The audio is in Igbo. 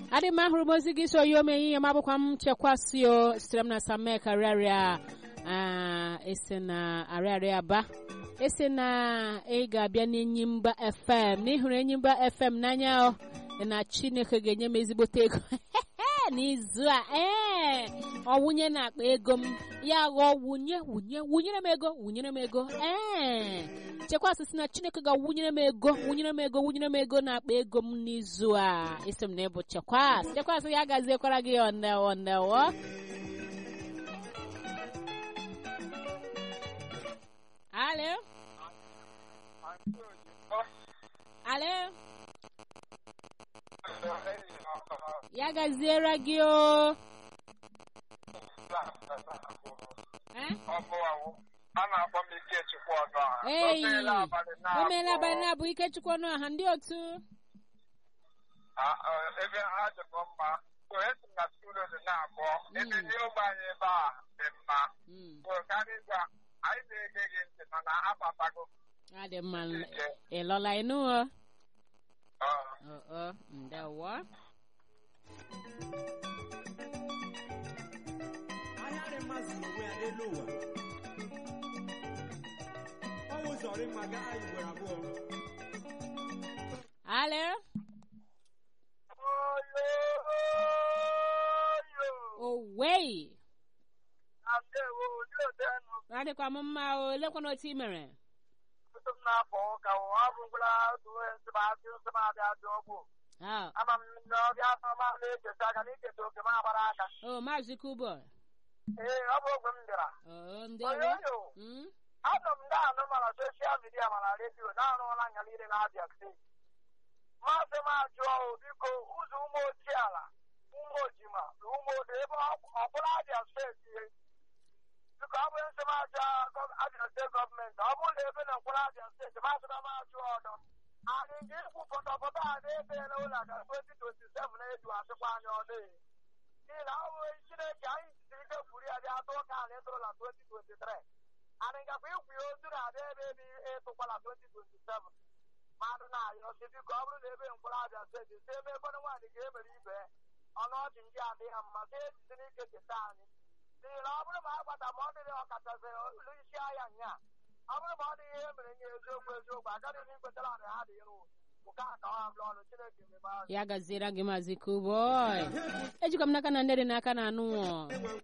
adị m ahụrụ m ozi gị so yi ome ihe m abụkwa m chekwasị o sitere m na samek arịarịa esi na arịarịa ba esi na ị ga-abịa n'enyimba fm n'ịhụrụ enyimba fm n'anya o na chineke ga-enye m ezigbote ego n'izu a ee ọ wụnye na akpa ego m ya ghọọ wunye wunye wunyere m ego wunyere m ego ee chekwasị si na chineke ga-wụnyere m ego wụnyere m ego wụnyere m ego na akpa ego m n'izu a isi m na ịbụ chekwasị chekwasị ya gaziekwara gị ondewo ndewo alo alo ya gaziere gị o Eh? a na-akpọ m Ikechukwu ọzọ Ei, O meela abalị o meela na-abụọ. abalị na-abụ ikechukwu ọnụ ọha ndị otu Ah, ah, ebe ha dịkwa mma so esi m na studio dị na-abụọ ebe ndị ogbe anyị ebe a dị mma Mm, so karịa anyị na-ege gị ntị mana akpatago ọ dị mma ike ị lọla ịnụ o Ah, Oo, ndewo ahịa dị mma zuru onwe ya n'elu ụwa ọ wụzọrị mma gaa anyị ugboro abụọ alo owei na ndewo ndị odenụ adịkwa m mma o lekwana otu ị mere tutu m na-apụ ụka ọ bụ ngwụla otu onye nsịmasị nsịmadị adị ọgwụ Ah, ama m na ọbịa afọma na-echeta aka na iketa oke m agbara aka o maazị kubo ee ọ bụ ogbe m bịara oo ndewo oyoyo Mm, anọ m na-anụ mana soshal midia mana redio na-arụla anya niile na-abịa steeti maazị m ajụọ o, biko ụzọ ụmụ ochie ala ụmụ ojima na ụmụ odo ebe ọbụla abịa steeti biko ọ bụrụ nsị m aja abịa steeti gọọmenti ọ bụrụ na ebe na mkpụrụ abịa steeti maazị m ajụ ọdọ anyị ga-ekwu pọtọpọtọ a na-ebeela ụlọ ka 2027 na-edu asịkwa anyị ọdụ n'ihi na ọ bụghị chineke anyị jisiri ike kwuru ya bịa atụ ụka anyị tụrụ na 2023 anyị gakwa ikwu ya otu na-adị ebe ebe ịtụkwala 2027 mmadụ na-ayọ si biko ọ bụrụ na ebe mkpụrụ abịa steeti si ebe ekwenye nwaanyị ga-emere ibe ọnụ ọchị ndị adịghị ha mma si ejisi n'ike cheta anyị n'ihi na ọ bụrụ ma a gbata ma ọ dịrị ọkachasị ụlọ isi ahịa nya ọ bụrụ ma ọ dịghị ihe mere nye eziokwu eziokwu agaghị m ikwetara anyị ha dị iru nke a ka ọ ha bụla ọnụ chineke mebe anyị ya gaziere gị maazị kubo ejikwa m n'aka na ndị dị n'aka na anụ nwụọ